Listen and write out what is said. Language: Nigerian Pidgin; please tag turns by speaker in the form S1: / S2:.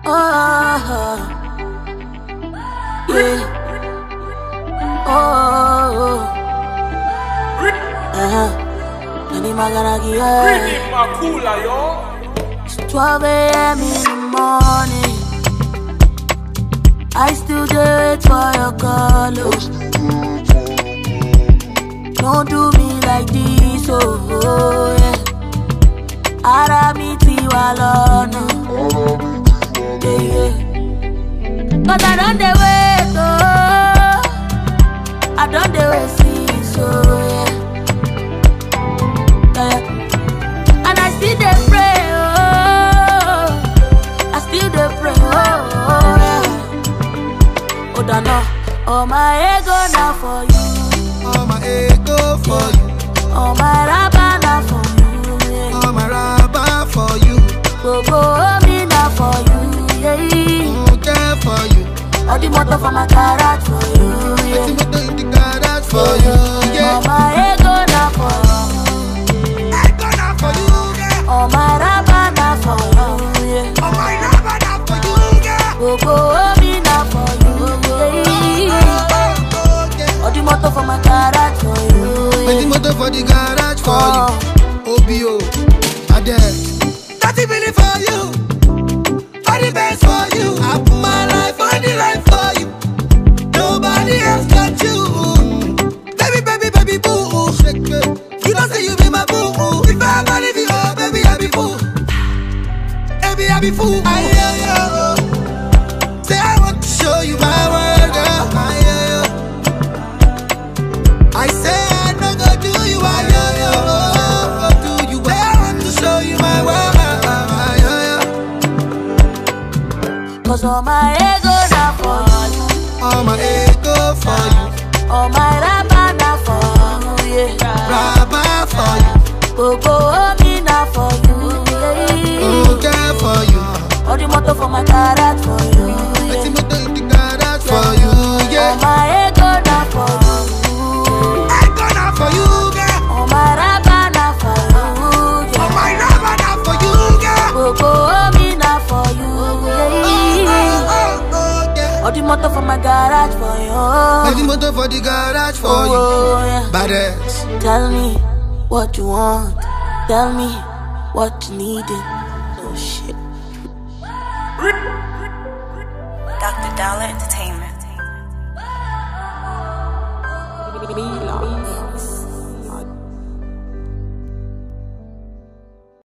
S1: Oh, yeah. Oh, uh-huh. Nani maganagi, yeah.
S2: Pretty Makula, yo.
S1: It's 12 a.m. in the morning. I still do it for your call. oh. Don't do me like this, oh, oh yeah. Ara mi ti wa lọ́nà. Yeah, yeah. Cause I don't dey wait, oh. I don't dey wait since, oh yeah. Yeah, yeah. And I still dey pray, oh. I still dey pray, oh, oh yeah. Oh, dano, oh my ego na for you,
S3: All my ego for you,
S1: oh my raba na for you, yeah.
S3: all my rubber for you,
S1: Gbogbo omi na for you, yeah.
S3: all care for you.
S1: All the motor for my garage for you,
S3: Let's
S1: yeah.
S3: see what the garage for you,
S1: Oh
S3: yeah.
S1: my ego na for you,
S3: I gonna for you, yeah.
S1: oh my raba na for you, yeah.
S3: All my rubber now for you, yeah.
S1: Gbogbo omi na for you, yeah.
S3: Oh, oh, yeah.
S1: All the motor for my garage for you,
S3: Let's see
S1: yeah.
S3: what the for the garage for
S1: Oh.
S3: you. OBO, Adele. Thirty million for you, all the best for you. I put my life on the line for you. Nobody else got you. Baby, baby, baby, boo. Shake it. You don't say you be my boo. If I ever leave you, oh, baby, I be fool. Baby, I be fool. I hear you. Say I want to show you my world, girl. I hear you. I say I no go do you, I hear you. Go do you. Say I want to show you my world. I hear you.
S1: Cause all my ego na for you,
S3: All my ego for you,
S1: all my raba na for you, yeah.
S3: rubber for you,
S1: Gbogbo omi na for you, yeah.
S3: all care for you.
S1: All the motor for my garage for you,
S3: Let's see
S1: yeah.
S3: what the garage for you,
S1: All
S3: yeah.
S1: my ego na for you,
S3: I gonna for you, girl.
S1: all my raba na for you,
S3: All
S1: yeah.
S3: my rubber now for you, girl.
S1: Gbogbo omi na for you, yeah.
S3: Oh, oh, yeah.
S1: All the motor for my garage for
S3: Let's see
S1: you.
S3: what the for the garage for you.
S1: Oh, yeah.
S3: Badass.
S1: Tell me what you want. Tell me what you needed. Oh shit.